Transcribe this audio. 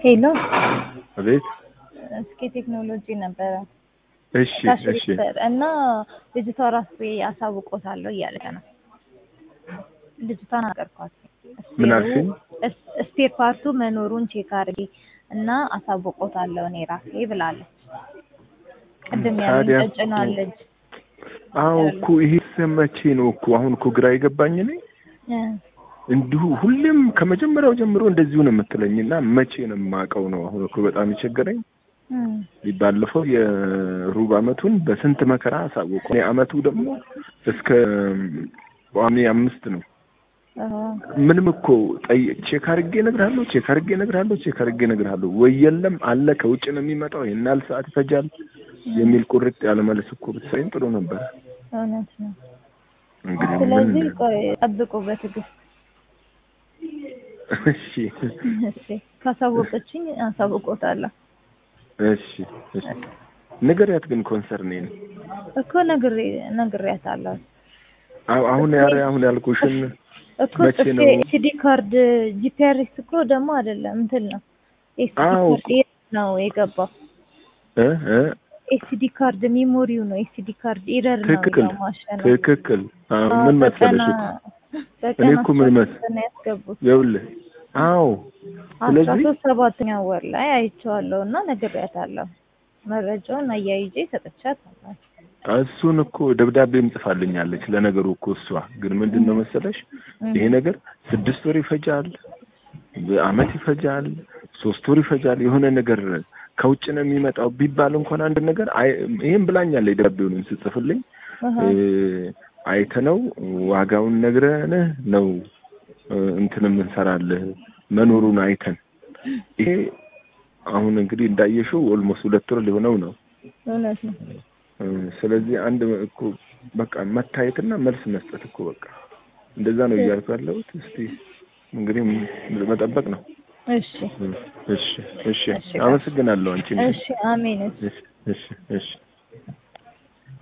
ሄሎ አቤት። እስኪ ቴክኖሎጂ ነበረ እሺ እሺ እና ልጅቷ ራሱ አሳውቆታለሁ እያለ ነው። ልጅቷን አቀርኳት ምን አልሽኝ? ስፔር ፓርቱ መኖሩን ቼክ አድርጊ እና አሳውቆታለሁ እኔ ራሴ ብላለች። ቅድም ያለኝ ታዲያ ጨጭናለች። አዎ እኮ ይሄ መቼ ነው እኮ አሁን እኮ ግራ የገባኝ እኔ እንዲሁ ሁሌም ከመጀመሪያው ጀምሮ እንደዚሁ ነው የምትለኝ እና መቼ ነው የማውቀው ነው አሁን እኮ በጣም የቸገረኝ። ባለፈው የሩብ አመቱን በስንት መከራ አሳወቁ። እኔ አመቱ ደግሞ እስከ ቋሚ አምስት ነው። ምንም እኮ ጠይ ቼክ አድርጌ እነግርሃለሁ፣ ቼክ አድርጌ እነግርሃለሁ፣ ቼክ አድርጌ እነግርሃለሁ ወይ የለም አለ ከውጭ ነው የሚመጣው ይሄን ያህል ሰዓት ይፈጃል የሚል ቁርጥ ያለ መልስ እኮ ብትሰሪኝ ጥሩ ነበር። እውነት ነው። እንግዲህ ምን ስለዚህ ቆይ ጠብቁ በትዕግስት እሺ እሺ። ካሳወቀችኝ አሳውቆታለሁ እሺ እሺ ንገሪያት ግን ኮንሰርኔን እኮ ነግሬ ነግሬያታለሁ አሁ አሁን ያረ አሁን ያልኩሽን እኮ መቼ ጽፌ ነው? ኤስዲ ካርድ ጂፒአርኤስ እኮ ደግሞ አይደለም እንትን ነው ኤስዲ አዎ ካርድ የት ነው የገባው? እ እ ኤስዲ ካርድ ሚሞሪው ነው ኤስዲ ካርድ ኢረር ነው ትክክል የሚለው ማሸነፍ ትክክል። አዎ ምን መሰለሽ እኮ እኔ እኮ ምን መስ- ነው ያስገቡት ይኸውልህ አዎ አስራ ስለዚህ ሶስት ሰባተኛው ወር ላይ አይቼዋለሁ እና ነግሬያታለሁ። መረጃውን አያይዤ ሰጥቻታለሁ። እሱን እኮ ደብዳቤም ጽፋልኛለች። ለነገሩ እኮ እሷ ግን ምንድን ነው መሰለሽ ይሄ ነገር ስድስት ወር ይፈጃል፣ በአመት ይፈጃል፣ ሶስት ወር ይፈጃል። የሆነ ነገር ከውጭ ነው የሚመጣው ቢባል እንኳን አንድ ነገር አይ- ይሄን ብላኛለች። ደብዳቤውንም ስጽፍልኝ እህ እ፣ አይተነው ዋጋውን ነግረንህ ነው እ፣ እንትን የምንሰራልህ መኖሩን አይተን ይሄ አሁን እንግዲህ እንዳየሽው ኦልሞስት ሁለት ወር ሊሆነው ነው። እውነት ነው። እ፣ ስለዚህ አንድ እኮ በቃ መታየትና መልስ መስጠት እኮ በቃ እንደዛ ነው እያልኩ ያለሁት። እስቲ እንግዲህ መጠበቅ ነው። እሺ እ፣ እሺ እሺ፣ እሺ፣ አመሰግናለሁ አንቺ እሺ፣ አሜን። እሺ እሺ እሺ